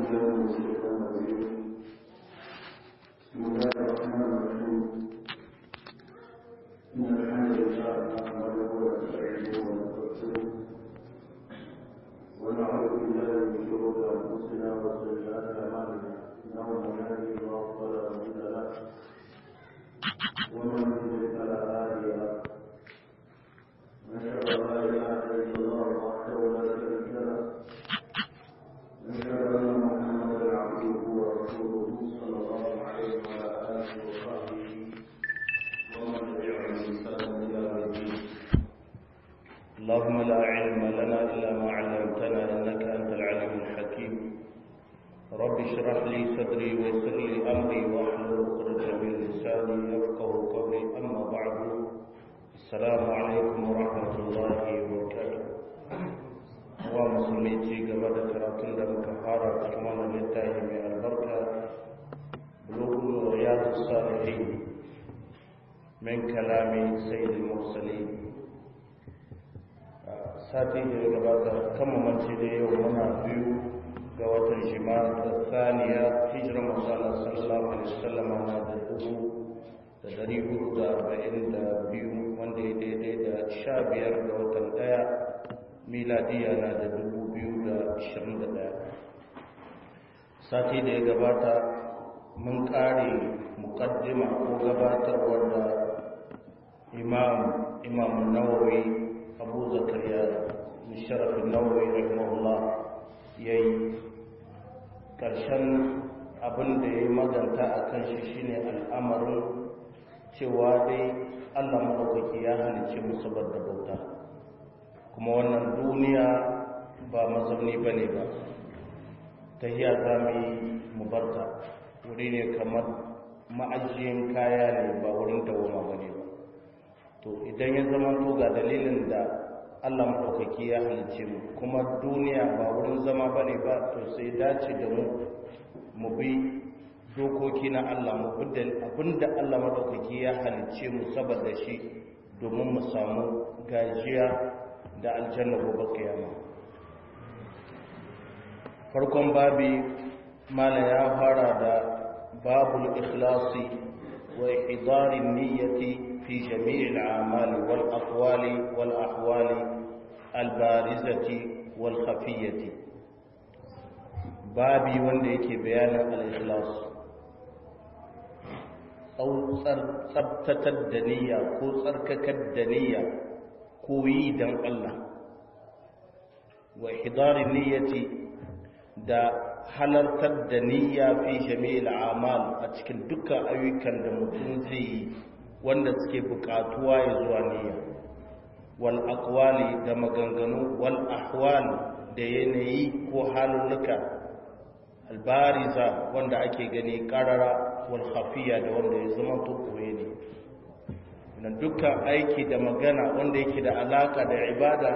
بالله من الشيطان الرجيم بسم الله الرحمن الرحيم إن الحمد لله نحمده ونستعينه ونستغفره ونعوذ بالله من شرور أنفسنا وسيئات أعمالنا إنه من يهده الله فلا مضل له ومن يضلل فلا هادي له نشهد أن لا إله إلا الله وحده لا شريك له نشهد أن محمدا عبده ورسوله صلى الله عليه وعلى آله وصحبه ومن تبعهم بإحسان إلى يوم الدين اللهم لا علم لنا إلا ما علمتنا إنك أنت العليم الحكيم رب اشرح لي صدري ويسر لي أمري واحلل عقدة من لساني يفقه قولي أما بعد السلام عليكم ورحمة الله وبركاته wa musulmi ci gaba da karatun da muka fara cikin wannan littafi mai albarka bulugul riyadu salihin min kalami sayyidul mursalin sati da ya gabata kan mamanci da yau muna biyu ga watan jima'a da saniya hijirar masala sallallahu alaihi wasallama na da dubu da dari hudu da arba'in da biyu wanda ya daidai da sha biyar ga watan daya miladiya na da dubu biyu da ashirin da daya sati da ya gabata mun kare mukaddima ko gabatarwar da imam imam nawawi abu zakariya sharafin nawawi rahimahullah ya yi ƙarshen abin da ya yi maganta a kan shi shine al'amarin cewa dai allah maɗaukaki ya halice mu saboda bauta kuma wannan duniya ba mazauni ba ne ba ta hiya za mu yi mubarta wuri ne kamar ma'ajiyin kaya ne ba wurin dawoma ba ne ba to idan ya zama to ga dalilin da Allah maɗaukaki ya halice mu kuma duniya ba wurin zama ba ne ba to sai dace da mu mu bi dokoki na Allah mu abinda Allah maɗaukaki ya halice mu saboda shi domin mu samu gajiya da aljanna gobe kiyama farkon babi mala ya fara da babul ikhlasi wa ihdarin niyyati في جميع الأعمال والأقوال والأحوال البارزة والخفية بابي wanda yake bayanin al-ikhlas tsabtatar da niyya ko tsarkakar da niyya ko yi don Allah wa hidarin niyyati da halartar da niyya fi jami'il a'mal a cikin dukkan ayyukan da mutum zai yi wanda suke bukatuwa ya zuwa niyya wal aqwali da maganganu wal ahwal da yanayi ko halulluka albariza wanda ake gani karara wal khafiya da wanda ya zama to koye ne nan dukkan aiki da magana wanda yake da alaka da ibada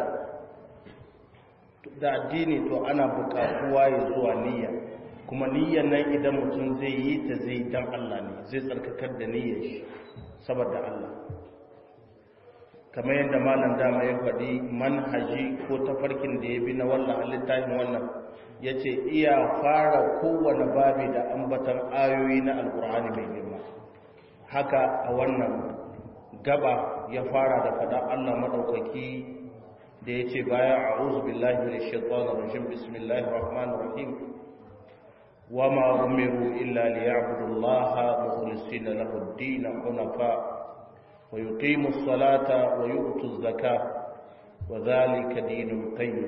da addini to ana bukatuwa ya zuwa niyya kuma niyyar nan idan mutum zai yi ta zai dan Allah ne zai tsarkakar da niyyar shi saboda Allah kamar yadda malam dama ya faɗi manhaji ko tafarkin da ya bi na wannan littafin wannan ya ce iya fara kowane babi da ambatan ayoyi na alkur'ani mai girma haka a wannan gaba ya fara da faɗa Allah maɗaukaki da ya ce baya a billahi min shaitanir rajim bismillahir rahmanir rahim وما أمروا إلا ليعبدوا الله مخلصين له الدين حنفاء ويقيموا الصلاة ويؤتوا الزكاة وذلك دين القيم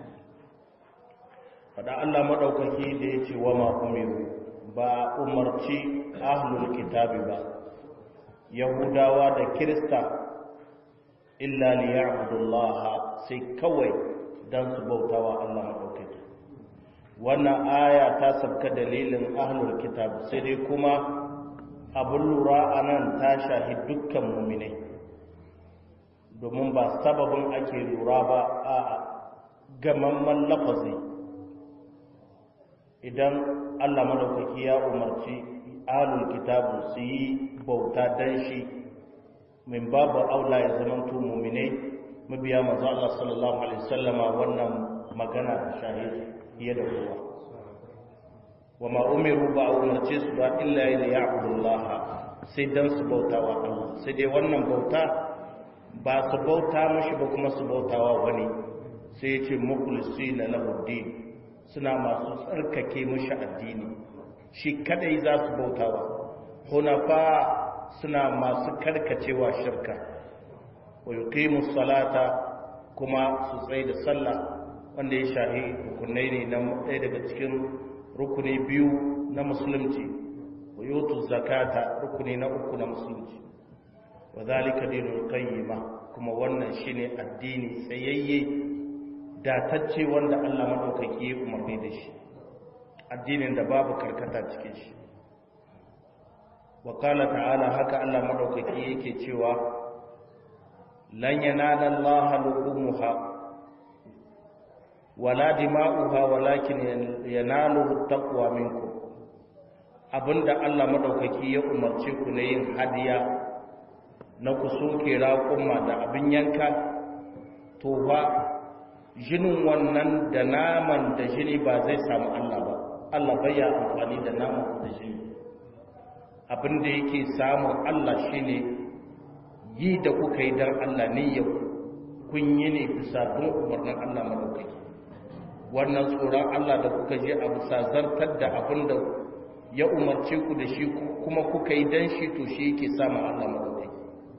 fada Allah madaukaki da yace wa ma umiru ba umarci ahlul kitabi ba yahudawa da kirista illa liya'budullaha sai kawai dan su bautawa Allah madaukaki wannan aya ta sabka dalilin ahlul kitab sai dai kuma abin lura a nan ta shahi dukkan muminai domin ba sababin ake lura ba a gamamman lafazi idan allah madaukaki ya umarci ahlul kitabu su yi bauta dan shi min babu aula ya zamanto muminai mabiya manzo Allah sallallahu alaihi wasallama wannan magana da shahidi fiye da kowa wa ma umiru ba a umarce su ba illa ya ya'budullah sai dan su bauta wa Allah sai dai wannan bauta ba su bauta mashi ba kuma su bautawa wani sai ya ce mukhlisina lahu din suna masu tsarkake mashi addini shi kadai za su bautawa hunafa suna masu karkacewa shirka wa yuqimu salata kuma su tsaye da sallah wanda ya shahi rukunai ne na ɗaya daga cikin rukuni biyu na musulunci wa yutu zakata rukuni na uku na musulunci wa zalika dinul qayyima kuma wannan shine addini tsayayye datacce wanda Allah madaukaki ya umarni da shi addinin da babu karkata cikin shi wa qala ta'ala haka Allah madaukaki yake cewa lan yanala Allah luhumha wala dima'uha walakin yanaluhu taqwa minkum abinda Allah madaukaki ya umarce ku na yin hadiya na ku soke raƙumma da abin yanka to ba jinin wannan da naman da jini ba zai samu Allah ba Allah bai ya amfani da naman da jini abin da yake samun Allah shine yi da kuka yi don Allah ne ya kun yi ne bisa bin umarnin Allah madaukaki wannan tsoron Allah da kuka je a bisa zartar da abin da ya umarce ku da shi kuma kuka yi don shi to shi yake samun Allah madaukaki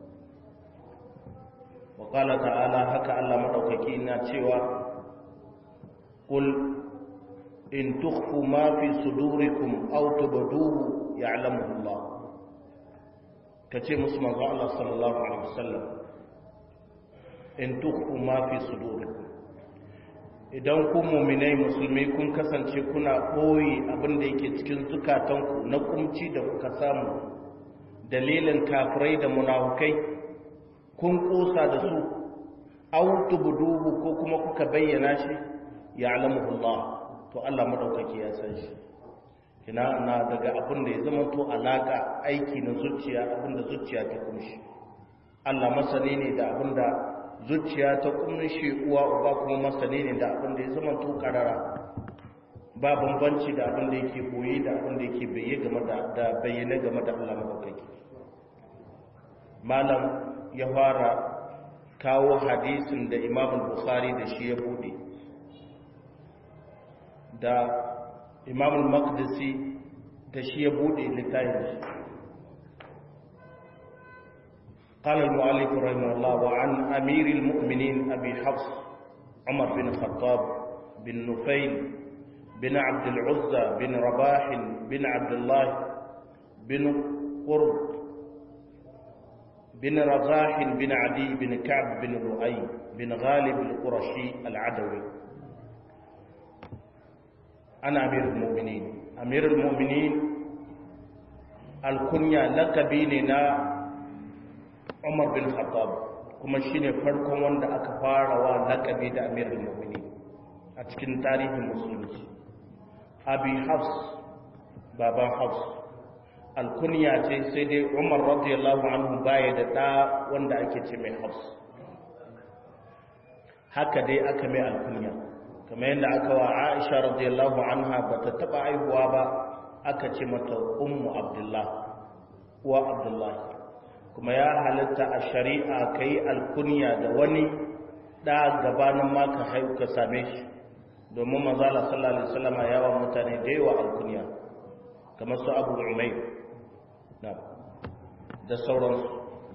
wa qala ta'ala haka Allah madaukaki na cewa qul in tukhfu ma fi sudurikum aw tubduhu ya'lamuhu Allah kace musu manzo Allah sallallahu alaihi wasallam in tukhfu ma fi sudurikum idan ku mu'minai musulmi kun kasance kuna boye abin da yake cikin zukatanku na kumci da kuka samu dalilin kafirai da munafukai kun kosa da su aw tubduhu ko kuma kuka bayyana shi ya'lamuhu Allah to Allah madaukaki ya san shi kina na daga abin da ya zama to alaka aiki na zuciya abin da zuciya ta kumshi Allah masani ne da abin da zuciya ta kumshi uwa uba kuma masani ne da abin da ya zama to karara ba bambanci da abin da yake boye da abin da yake bayyana game da da bayyana game da Allah madaukaki malam ya fara kawo hadisin da Imam Bukhari da shi ya bude da imam al-maqdisi da shi ya bude littafin shi قال المؤلف رحمه الله وعن أمير المؤمنين أبي حفص عمر بن الخطاب بن نفيل بن عبد العزى بن رباح بن عبد الله بن قرب بن رزاح بن عدي بن كعب بن لؤي بن غالب القرشي العدوي أنا أمير المؤمنين أمير المؤمنين الكنيا لقبيننا عمر بن الخطاب kuma shine farkon wanda aka farawa lakabi da amirul mu'minin a cikin tarihin musulunci abi hafs baban hafs alkunya ce sai dai umar radiyallahu anhu baya da ɗa wanda ake ce mai hafs haka dai aka mai alkunya kamar yadda aka wa aisha radiyallahu anha ba ta taɓa aihuwa ba aka ce mata ummu abdullah wa abdullah kuma ya halitta a shari'a ka yi alkunya da wani ɗa gabanin ma ka haihu ka same shi domin manzala sallallahu alaihi wasallam ya wa mutane da yawa alkunya kamar su abu umayr na da sauransu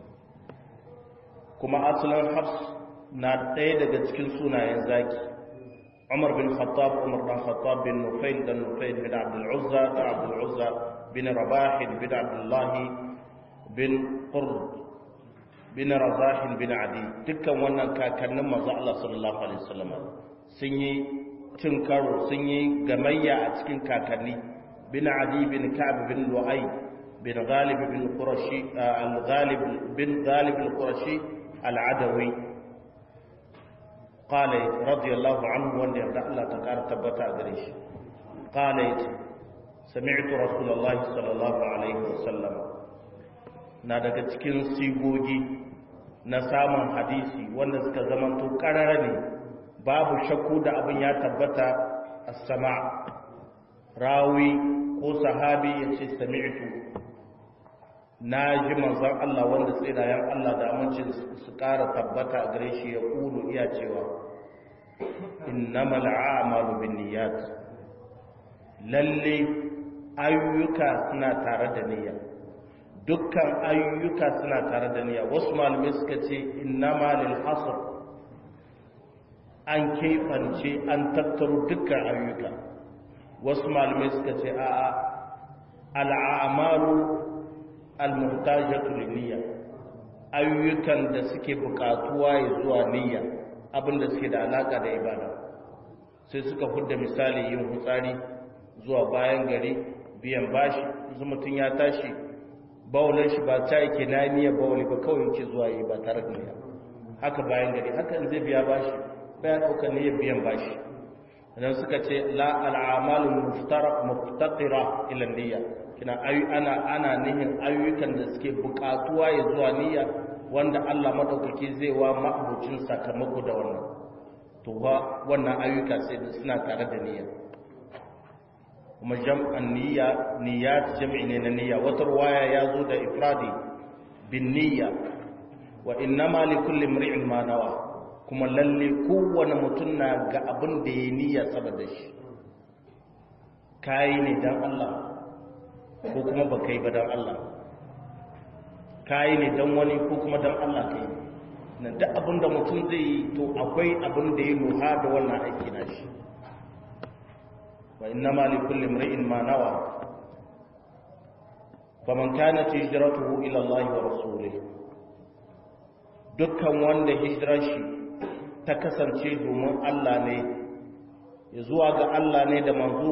kuma asalin hafs na ɗaya daga cikin sunayen zaki umar bin khattab umar bin khattab bin nufail da nufail bin abdul uzza da abdul uzza bin rabah bin abdullah bin qurd bin razah bin adi dukkan wannan kakannin manzo Allah sallallahu alaihi wasallam sun yi cin karo sun yi gamayya a cikin kakanni bin adi bin ka'ab bin lu'ay bin ghalib bin qurashi al-ghalib bin ghalib al-qurashi al-adawi qala radiyallahu anhu wanda yarda Allah ta kara tabbata gare shi qala sami'tu rasulullahi sallallahu alaihi wasallam na daga cikin sigogi na samun hadisi wanda suka zamanto karara ne babu shakku da abin ya tabbata as-sama rawi ko sahabi ya ce sami'tu na ji manzon Allah wanda tsirayen Allah da amincin su ƙara tabbata a gare shi ya ƙulu iya cewa innamal a'malu binniyat lalle ayyuka suna tare da niyya dukkan ayyuka suna tare da niyya wasu malamai suka ce innama lil hasr an keɓance an tattaro dukkan ayyuka wasu malamai suka ce a'a al'amalu al-muhtajatu niyya ayyukan da suke buƙatuwa ya zuwa niyya abinda suke da alaka da ibada sai suka fudda misali yin hutsari zuwa bayan gari biyan bashi yanzu mutum ya tashi bawulin shi ba ta yake na niyya bawuli ba kawai yake zuwa yi ba tare da niyya haka bayan gari haka in zai biya bashi baya ɗaukar niyyar biyan bashi idan suka ce la al'amalu muftaqira ila niyya kina ayu ana ana nihin ayyukan da suke buƙatuwa ya zuwa niyya wanda Allah madaukaki zai wa ma'abucin sakamako da wannan to wa wannan ayyuka sai suna tare da niyya kuma jam'an niyya niyyat jam'i ne na niyya wata ruwaya ya zo da ifradi bin niyya wa innama li kulli imri'in ma nawa kuma lalle kowane mutum na ga abin da ya niyya saboda shi kayi ne dan Allah ko kuma ba kai ba dan Allah kayi ne dan wani ko kuma dan Allah kai na duk abin da mutum zai yi to akwai abin da ya nuha da wannan aiki na shi wa innama li kulli imri'in ma nawa faman kanat hijratuhu ila Allah wa rasulih dukkan wanda hijrar shi ta kasance domin Allah ne ya zuwa ga Allah ne da manzo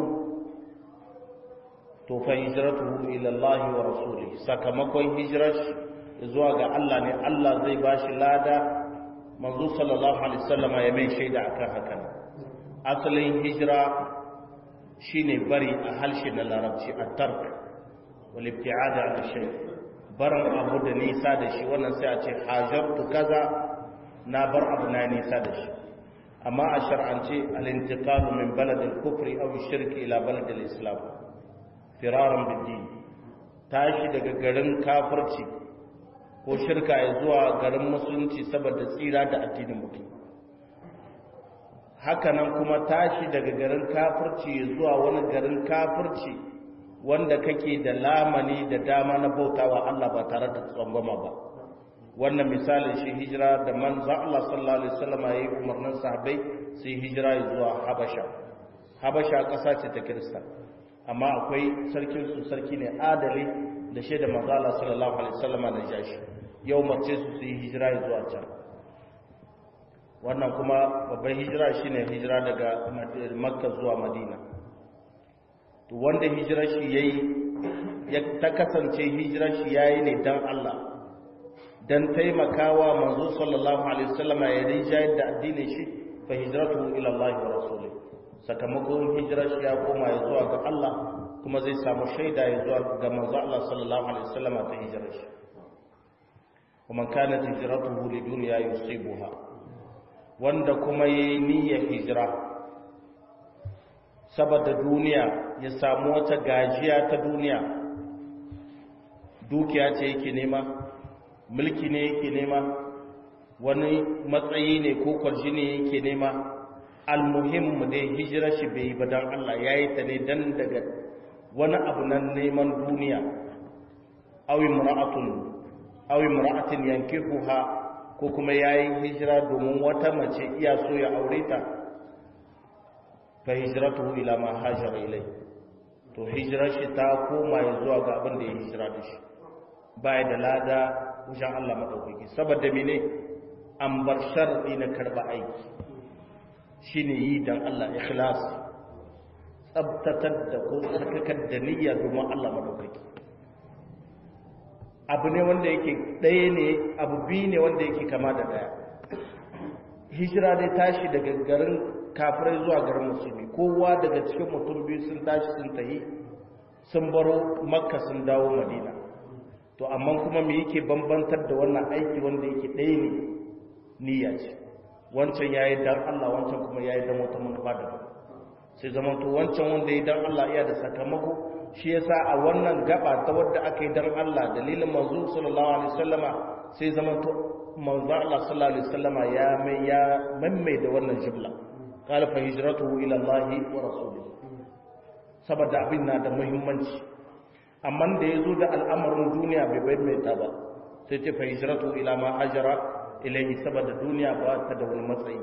to fa hijratuhu ila Allah wa rasulih sakamakon hijrar shi zuwa ga Allah ne Allah zai bashi lada manzo sallallahu alaihi wasallam ya mai shaida akan hakan asalin hijira shine bari a halshe na larabci at-tark wal ibti'ad an shay barin abu da nisa da shi wannan sai a ce hajartu kaza na bar abu na nisa da shi amma a shar'ance al-intiqalu min balad al-kufri aw ash-shirk ila balad al-islam firaran bid-din tashi daga garin kafirci ko shirka ya zuwa garin musulunci saboda tsira da addinin mutum hakanan kuma tashi daga garin kafirci ya zuwa wani garin kafirci wanda kake da lamani da dama na bautawa Allah ba tare da tsangwama ba wannan misalin shi hijira da manzo Allah sallallahu alaihi wasallam yayi umarnin sahabbai su yi hijira zuwa Habasha Habasha ƙasa ce ta Kirista amma akwai sarkin su sarki ne adali da shaida manzo Allah sallallahu alaihi wasallam na jashi yau mace su su yi hijira zuwa can wannan kuma babban hijira shine hijira daga Makka zuwa Madina to wanda hijirar shi yayi ya ta kasance hijirar shi yayi ne dan Allah dan taimakawa manzo sallallahu alaihi wasallam ya rijayar da addinin shi fa hijratuhu ila Allah wa rasulih sakamakon hijirar shi ya koma ya zuwa ga Allah kuma zai samu shaida ya zuwa ga manzo Allah sallallahu alaihi wasallam ta hijirar shi kuma kanat hijratuhu lidunya yusibuha wanda kuma yayi niyyar hijira saboda duniya ya samu wata gajiya ta duniya dukiya ce yake nema mulki ne yake nema wani matsayi ne ko kwarji ne yake nema almuhimmu dai hijira shi bai yi ba don Allah ya yi ta ne don daga wani abu nan neman duniya awi mura'atun awi mura'atin yankihuha ko kuma ya yi hijira domin wata mace iya so ya aure ta fa hijratuhu ila ma hajara ilai to hijirar shi ta koma ya zuwa ga abin da ya hijira da shi baya da lada wajen Allah maɗaukaki saboda mene an bar sharɗi na karɓa aiki shine yi don Allah ikhlas tsabtatar da ko tsarkakar da niyya domin Allah maɗaukaki abu ne wanda yake ɗaya ne abu biyu ne wanda yake kama da ɗaya hijira dai tashi daga garin kafirai zuwa garin musulmi kowa daga cikin mutum biyu sun tashi sun tahi sun baro makka sun dawo madina to amma kuma me yake bambantar da wannan aiki wanda yake ɗaya ne niyya ce wancan ya yi dan Allah wancan kuma ya yi dan wata manufa daban sai zama to wancan wanda ya dan Allah iya da sakamako shi yasa a wannan gaba ta wadda aka yi dan Allah dalilin manzo sallallahu alaihi wasallama sai zama to manzo Allah sallallahu alaihi wasallama ya mai ya mammai da wannan jumla qala fa hijratuhu ila Allah wa rasulihi saboda abin na da muhimmanci amma da yazo da al'amarin duniya bai bai mai ta ba sai ce fa hijratu ila ma hajara ilayhi saboda duniya ba ta da wani matsayi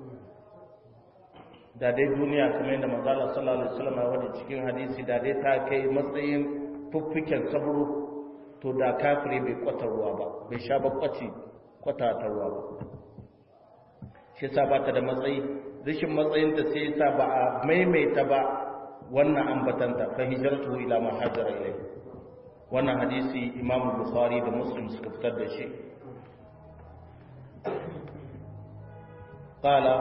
da dai duniya kamar yadda manzo Allah sallallahu alaihi wasallam ya wada cikin hadisi da dai ta kai matsayin fuffiken sabro to da kafiri bai kwata ruwa ba bai sha ba kwaci kwata ta ruwa ba shi yasa ba ta da matsayi rashin matsayin ta sai yasa ba a maimaita ba wannan ambatanta fa hijratu ila ma hajara ilayhi wannan hadisi Imam Bukhari da Muslim suka fitar da shi qala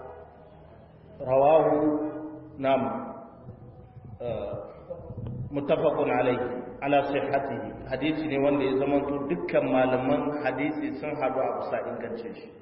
رواه نعم متفق عليه على صحته hadisi ne wanda ya zamanto dukkan malaman hadisi sun haɗu a bisa ingancin shi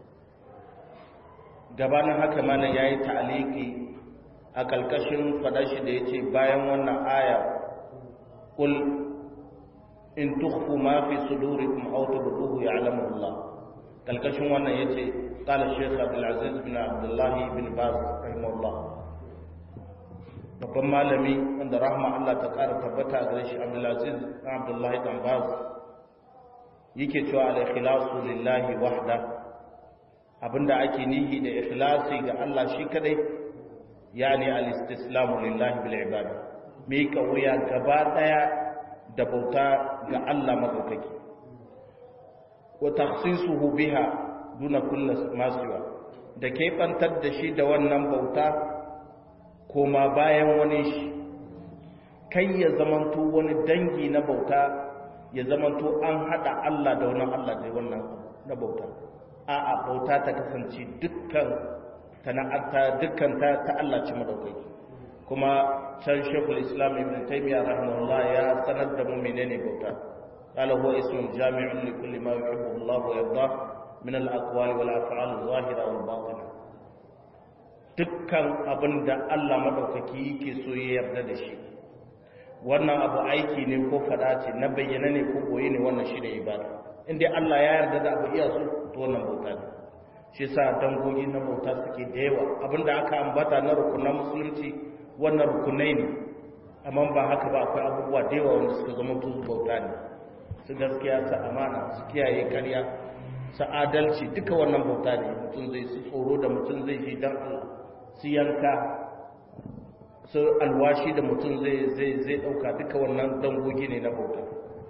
gabanin haka malam ya yi ta'aliki a kalkashin fadashi da ya ce bayan wannan aya kul in tukhfu ma fi sudurikum aw tubduhu ya'lamu Allah kalkashin wannan yace قال الشيخ عبد العزيز بن عبد الله بن باز رحمه الله babban malami wanda rahma Allah ta ƙara tabbata a gare shi Abdulaziz ɗan Abdullahi ɗan Baz yake cewa al-ikhlasu lillahi wahda abinda ake nihi da ikhlasi ga Allah shi kadai yani al-istislamu lillahi bil ibada mi ka wuya gaba daya da bauta ga Allah madaukaki wa takhsisuhu biha duna kulla masuwa da keɓantar da shi da wannan bauta koma bayan wani shi kai ya zamanto wani dangi na bauta ya zamanto an haɗa Allah da wani Allah da wannan na bauta a'a bauta ta kasance dukkan sana'arta dukkan ta ta Allah ce madaukaki kuma can shekul islam ibn taymiyyah rahimahullah ya sanar da mu menene bauta قال هو اسم جامع لكل ما يحبه الله ويرضاه من الأقوال والأفعال الظاهرة والباطنة dukkan abin da Allah maɗaukaki yake so ya yarda da shi wannan abu aiki ne ko faɗa ce na bayyana ne ko koyi ne wannan shi ne ibada in dai Allah ya yarda da abu iya so to wannan bauta ne shi sa dangogi na bauta suke da yawa abin da aka ambata na rukunan musulunci wannan rukunai ne amma ba haka ba akwai abubuwa da yawa wanda suka zama tuzu bauta ne su gaskiya su amana su kiyaye karya su adalci duka wannan bauta ne mutum zai su tsoro da mutum zai ji don Allah su yanka su alwashi da mutum zai zai zai dauka duka wannan dangogi ne na bauta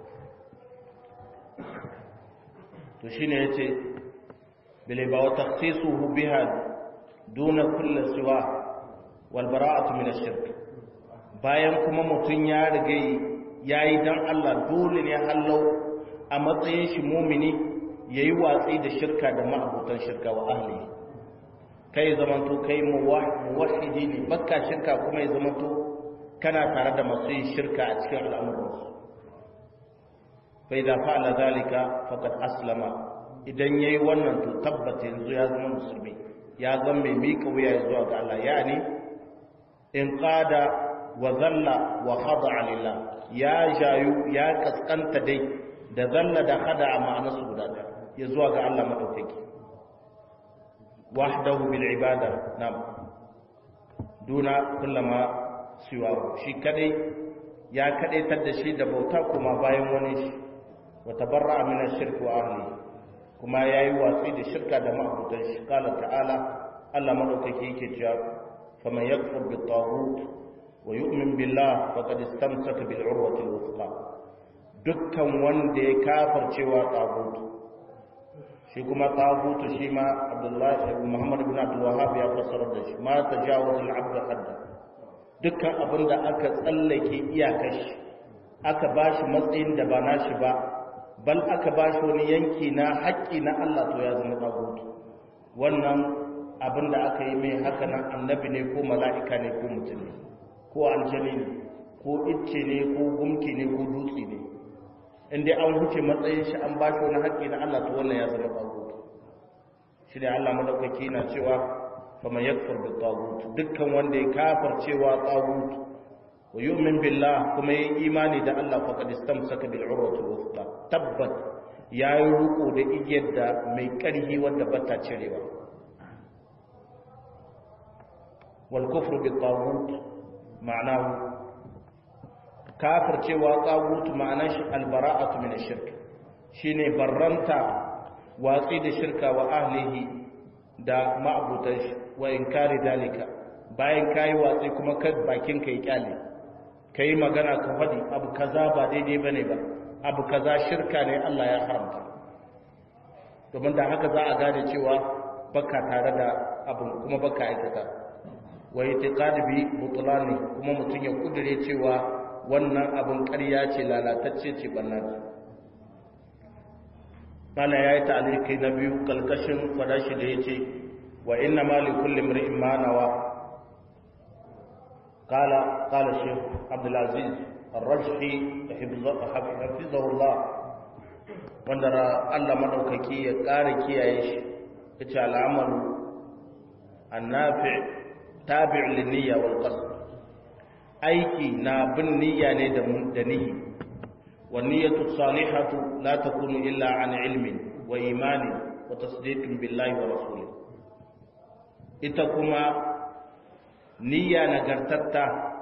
to shine yace bile ba wa takhsisuhu biha duna kulli siwa wal bara'atu min ash-shirk bayan kuma mutum ya riga yayi dan Allah dole ne hallau a matsayin shi mumini ya yi watsi da shirka da ma'abutan shirka wa ahli kai zamanto kai muwahidi ne bakka shirka kuma ya zamanto kana tare da masu yin shirka a cikin al'amuransu bai da fa'ala zalika faqad aslama idan yayi wannan to tabbata yanzu ya zama musulmi ya zama mai mika wuya zuwa ga Allah yani in qada wa zalla wa khada'a lillah ya jayu ya kaskanta dai da zalla da khada'a ma'anarsu guda ɗaya ya zuwa ga Allah maɗaukaki wahdahu bil ibada nam duna kullama siwa shi kadai ya kadaitar da shi da bauta kuma bayan wani shi wa tabarra'a min ash-shirk wa ahli kuma yayi watsi da shirka da ma'abudan shi kala ta'ala Allah maɗaukaki yake cewa faman yakfur bit taghut wa yu'min billah faqad istamsaka bil urwati al-wuthqa dukkan wanda ya kafircewa tagutu shi kuma tagutu shi ma abdullahi muhammad ibn abdul wahhab ya fassara da shi ma tajawuz al abd hadda dukkan abinda aka tsallake iyakar shi aka bashi matsayin da ba nashi ba bal aka bashi wani yanki na haƙƙi na Allah to ya zama tagutu wannan abinda aka yi mai haka nan annabi ne ko mala'ika ne ko mutum ne ko aljani ne ko icce ne ko gumki ne ko dutse ne in dai an huce matsayin shi an ba shi wani haƙƙi na Allah to wannan ya zama ɓango shi ne Allah madaukaki na cewa faman yakfur bi tagut dukkan wanda ya kafircewa tagut wa yu'min billah kuma yayi imani da Allah faqad istamsaka bil urwati wuthqa tabbat yayi ruko da igiyar da mai karhi wanda bata cirewa wal kufru bi tagut ma'anahu kafircewa tagut ma'anar shi al bara'atu min ash-shirk shine barranta watsi da shirka wa ahlihi da ma'abutan shi wa inkari dalika bayan kayi watsi kuma kad bakin ka yi kyale kai magana ka faɗi abu kaza ba daidai bane ba abu kaza shirka ne Allah ya haramta domin da haka za a gane cewa baka tare da abin kuma baka aikata wa itiqadi bi butlani kuma mutum ya kudure cewa wannan abin ƙarya ce lalatacce ce banna ce mana yayi ta'aliki na biyu kalkashin fadashi da yace wa inna ma li kulli imrin ma nawa qala qala shaykh abdul aziz ar-rajhi hafizahu Allah wanda Allah madaukaki ya ƙara kiyaye shi yace al'amalu annafi tabi' lin-niyya wal qasd aiki na bin niyya ne da da niyya والنية الصالحة لا تكون إلا عن علم وإيمان وتصديق بالله ورسوله إتكما نية نغرتتا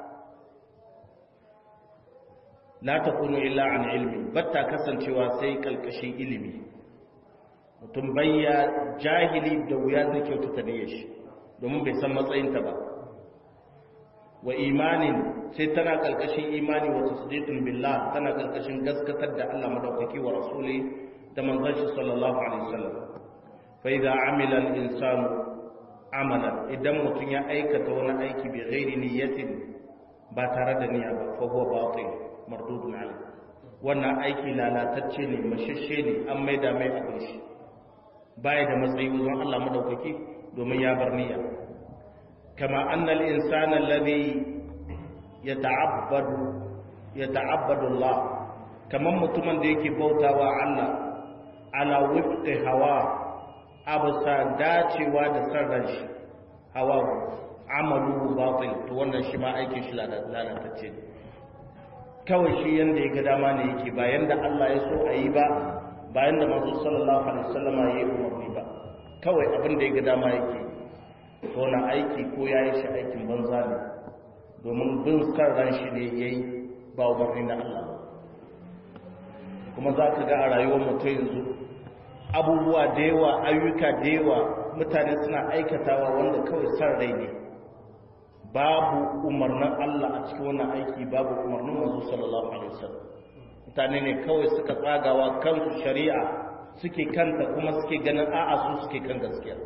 لا تكون إلا عن علم بتا كسن شوى سيك الكشي علمي mutum bayya jahili da wuya zai kyautata niyyar shi domin bai san matsayinta ba wa imanin sai tana kalkashin imani wa tasdiqin billah tana kalkashin gaskatar da Allah madaukaki wa rasuli da manzon shi sallallahu alaihi wasallam fa idza amila al-insan amalan idan mutum ya aikata wani aiki bi ghairi niyyatin ba tare da niyya ba fa huwa batil mardudun alayh wannan aiki lalatacce ne mashashe ne an maida mai abin shi baya da matsayi wajen Allah madaukaki domin ya bar niyya kama annal insana alladhi yata'abbadu yata'abbadu Allah kaman mutumin da yake bautawa Allah ala wifqi hawa absa dacewa da sarran shi hawa amalu batil to wannan shi ma aikin shi lalatacce kawai shi yanda ya ga dama ne yake ba yanda Allah ya so a yi ba ba yanda manzo sallallahu alaihi wasallama ya yi umarni ba kawai abin da ya ga dama yake to na aiki ko ya yi shi aikin banza ne domin bin kan ran shi ne ya yi ba umarni na Allah kuma za ka ga a rayuwar mutum yanzu abubuwa da yawa ayyuka da yawa mutane suna aikatawa wanda kawai san rai ne babu umarnin Allah a cikin wannan aiki babu umarnin manzo sallallahu alaihi wasallam mutane ne kawai suka tsagawa kansu shari'a suke kanta kuma suke ganin a'a su suke kan gaskiya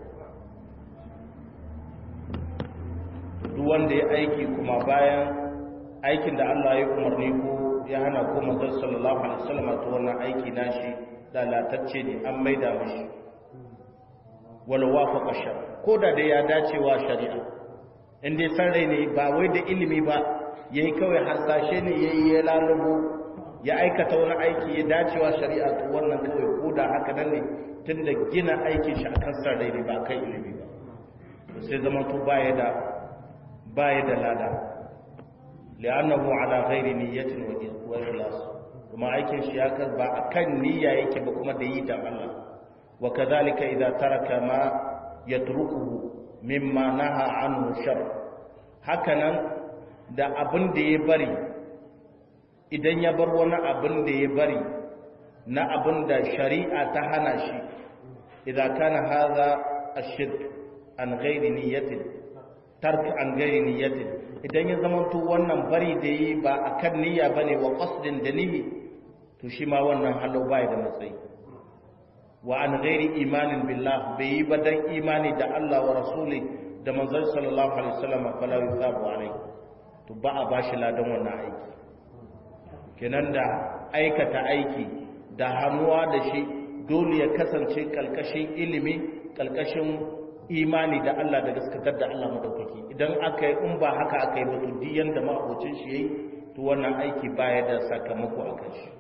duk wanda ya aiki kuma bayan aikin da Allah ya umarni ko ya hana ko manzon sallallahu alaihi wasallam to wannan aiki nashi lalatacce ne an maida mishi wala wafaqa shar ko da da ya dacewa shari'a in dai san rai ne ba wai da ilimi ba yayi kawai harsashe ne yayi ya lalubo ya aikata wani aiki ya dacewa shari'a to wannan kawai ko da haka nan ne tunda gina aikin shi akan san rai ne ba kai ilimi ba to sai zaman to baya da baya da lada li'annahu ala ghairi niyyatin wa ikhlas kuma aikin shi ya ba akan niyya yake ba kuma da yi da Allah wa kadhalika idza taraka ma yatrukuhu mimma naha anhu shar hakanan da abin da ya bari idan ya bar wani abin da ya bari na abin da shari'a ta hana shi idan kana hadha ashirk an ghairi niyyatin tark an ghairi niyyatin idan ya zama to wannan bari da yi ba akan niyya bane wa qasdin da nihi to shi ma wannan halau bai da matsayi wa an ghairi imanin billah bai yi ba dan imani da Allah wa rasuli da manzon sallallahu alaihi wasallam fala yusabu alai to ba a bashi ladan wannan aiki kenan da aikata aiki da hannuwa da shi dole ya kasance kalkashin ilimi kalkashin imani da Allah da gaskatar da Allah madaukaki idan aka yi in ba haka aka yi ba to diyan da ma'abocin shi yayi to wannan aiki baya da sakamako akan shi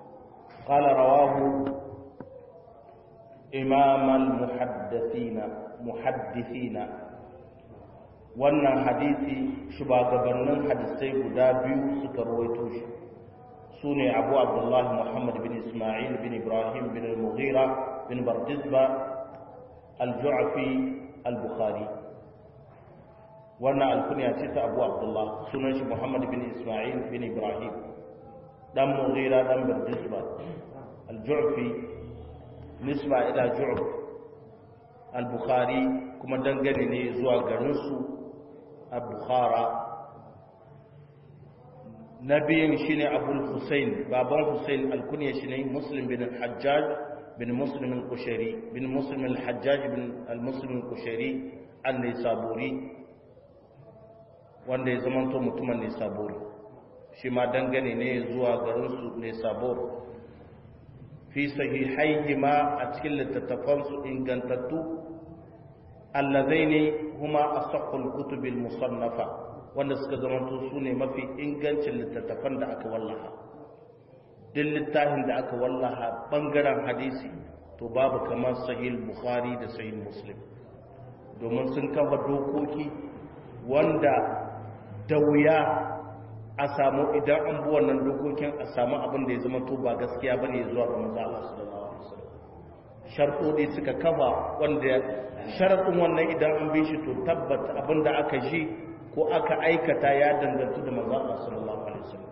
قال رواه إمام المحدثين muhaddithina wannan hadisi shugabannin hadisai guda biyu suka rawaito shi su ne abu abdullahi muhammad bin ismail bin ibrahim bin al-mughira bin bardizba al-ju'afi al-bukhari wannan alkunya ce ta abu abdullah sunan shi muhammad bin ismail bin ibrahim dan mughira dan bardizba al-ju'fi nisba ila ju'f al-bukhari kuma dangane ne zuwa garinsu a bukhara na biyun shi ne abul hussein baban hussein alkuniya shi ne muslim bin hajjaj bin muslimin kushari bin muslimin hajjaj bin al-muslimin kushari an ne saburi wanda ya zamanto mutumin ne saburi shi ma dangane ne zuwa garinsu ne sabur fi sahihaihi ma a cikin littattafansu ingantattu allazaini huma asahhul kutubil musannafa wanda suka zamanto su ne mafi ingancin littattafan da aka wallaha duk littafin da aka wallaha bangaren hadisi to babu kamar sahih bukhari da sahih muslim domin sun kafa dokoki wanda da wuya a samu idan an bi wannan dokokin a samu abin da ya zama to ba gaskiya bane zuwa ga manzo Allah sallallahu alaihi wasallam sharɗoɗi suka kafa wanda sharaɗin wannan idan an bi shi to tabbata abin da aka ji ko aka aikata ya dangantu da manzo Allah sallallahu alaihi wasallam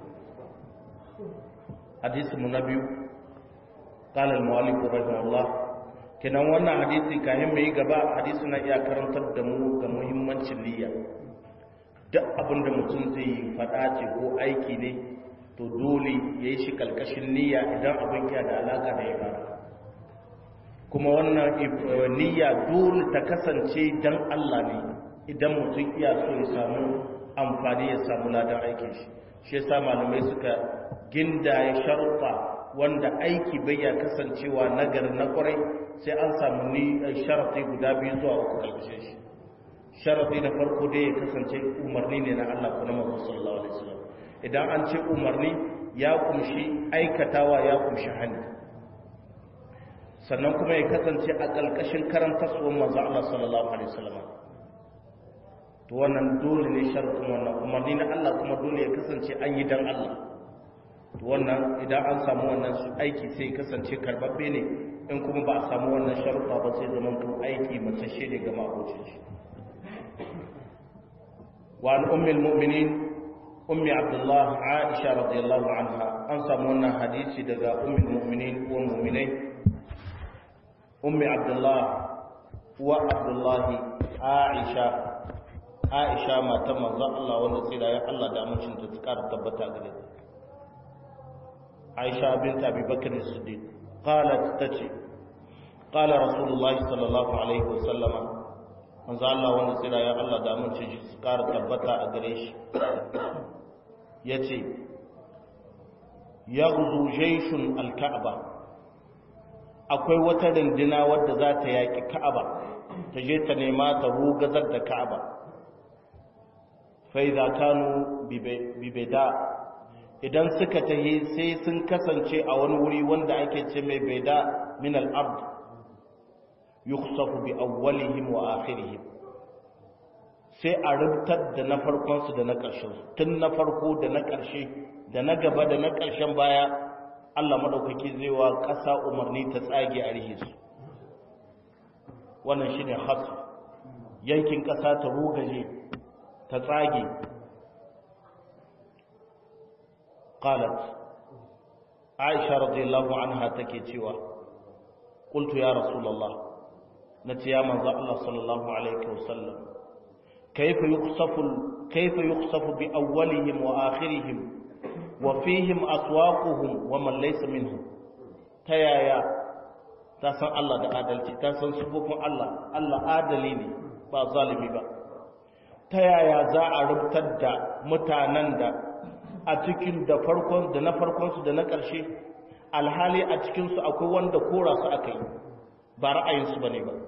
hadisi mu na biyu qala al-mu'allif rahimahullah kenan wannan hadisi kayan mai gaba hadisi na iya karantar da mu ga muhimmancin niyya duk abin da mutum zai yi faɗa ce ko aiki ne to dole ya yi shi kalkashin niyya idan abin ya da alaka da ibada kuma wannan niyya dole ta kasance dan Allah ne idan mutum iya so ya samu amfani ya samu ladan aikin shi shi yasa malamai suka ginda ya sharuɗa wanda aiki bai ya kasancewa nagari na kwarai sai an samu ni sharafi guda biyu zuwa uku kalkashin shi sharafi na farko dai ya kasance umarni ne na Allah kuma manzo sallallahu alaihi wasallam idan an ce umarni ya kumshi aikatawa ya kumshi hani sannan kuma ya kasance a ƙalƙashin karantarsuwan manzo Allah sallallahu alaihi wasallam to wannan dole ne sharuɗin wannan umarni na Allah kuma dole ya kasance an yi dan Allah to wannan idan an samu wannan su aiki sai kasance karbabbe ne in kuma ba a samu wannan sharuɗa ba sai zaman to aiki mace ne ga makocin shi wa an ummul mu'minin ummi abdullah aisha radiyallahu anha an samu wannan hadisi daga ummul mu'minin uwan mu'minai ummi abdullah wa abdullahi aisha aisha matan manzon Allah wanda tsira ya Allah da amincin ta tsara tabbata gare ta aisha bint abi bakr as-siddiq qalat tace qala rasulullahi sallallahu alaihi wasallama manzon Allah wanda tsira ya Allah da amincin shi tsara tabbata a gare shi yace yaghzu jayshun al-ka'ba akwai wata rindina wadda za ta yaƙi ka'aba ta je ta nema ta rugazar da ka'aba fai za kanu bibeda idan suka tahi sai sun kasance a wani wuri wanda ake ce mai beda min al'abd yuksafu bi awwalihim wa akhirihim sai a rubutar da na farkonsu da na ƙarshen tun na farko da na ƙarshe da na gaba da na ƙarshen baya Allah maɗaukaki zai wa ƙasa umarni ta tsage a rihe su wannan shi ne hasu yankin ƙasa ta rugaje ta tsage qalat aisha radiyallahu anha take cewa qultu ya rasulullah nace ya manzo Allah sallallahu alaihi wasallam kayfa yukhsafu kayfa yukhsafu bi awwalihim wa akhirihim wa fihim aswaquhum wa man laysa minhum ta yaya ta san Allah da adalci ta san sufofin Allah Allah adali ne ba zalimi ba ta yaya za a rubutar da mutanen da a cikin da farkon da na farkon su da na ƙarshe alhali a cikin su akwai wanda kora su aka yi ba ra'ayin su bane ba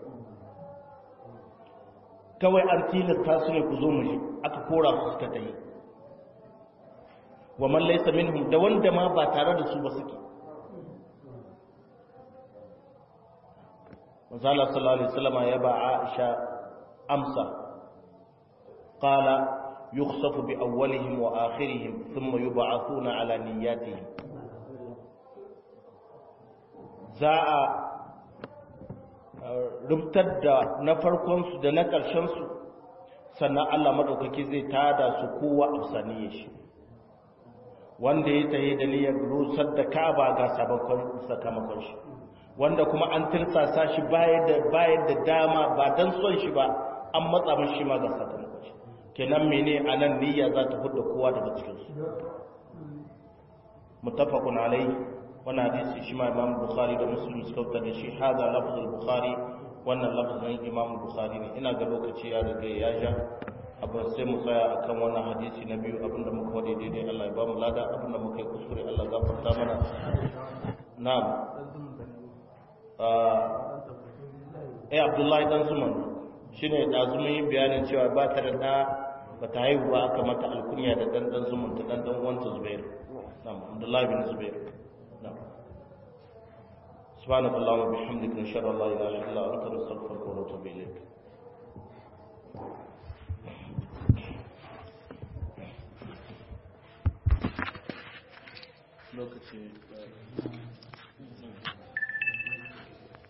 kawai an tilasta su ne ku zo mu ji aka kora su suka tayi wa man laysa minhum da wanda ma ba tare da su ba suke manzala sallallahu alaihi wasallam ya ba Aisha amsa qala yukhsafu bi awwalihim wa akhirihim thumma yub'athuna ala niyyatihim za a rubutar da na farkon su da na ƙarshen su sannan Allah madaukaki zai tada su kowa a saniye shi wanda ya tayi da niyyar rusar da Ka'aba ga sabakon sakamakon shi wanda kuma an tirsasa shi bayar da bayar da dama ba dan son shi ba an matsa mishi ma ga sakamakon shi kenan mene anan niyya za ta fudda kowa daga cikin su muttafaqun alayhi wannan hadisi shi ma Imam Bukhari da Muslim suka fitar da shi hada lafzul Bukhari wannan lafzin Imam Bukhari ne ina ga lokaci ya riga ya ja abin sai mu tsaya akan wannan hadisi na biyu abinda muka wade daidai Allah ya ba mu lada abinda muka yi kuskure Allah ya gafarta mana na'am eh Abdullahi dan Suman shine da zuma yin bayanin cewa ba ta da da ba ta haihu ba aka mata alkunya da dan dan Suman ta dan dan uwanta Zubair na'am Abdullahi bin Zubair na'am سبحانك اللهم وبحمدك نشهد ان لا اله الا انت نستغفرك ونتوب اليك lokaci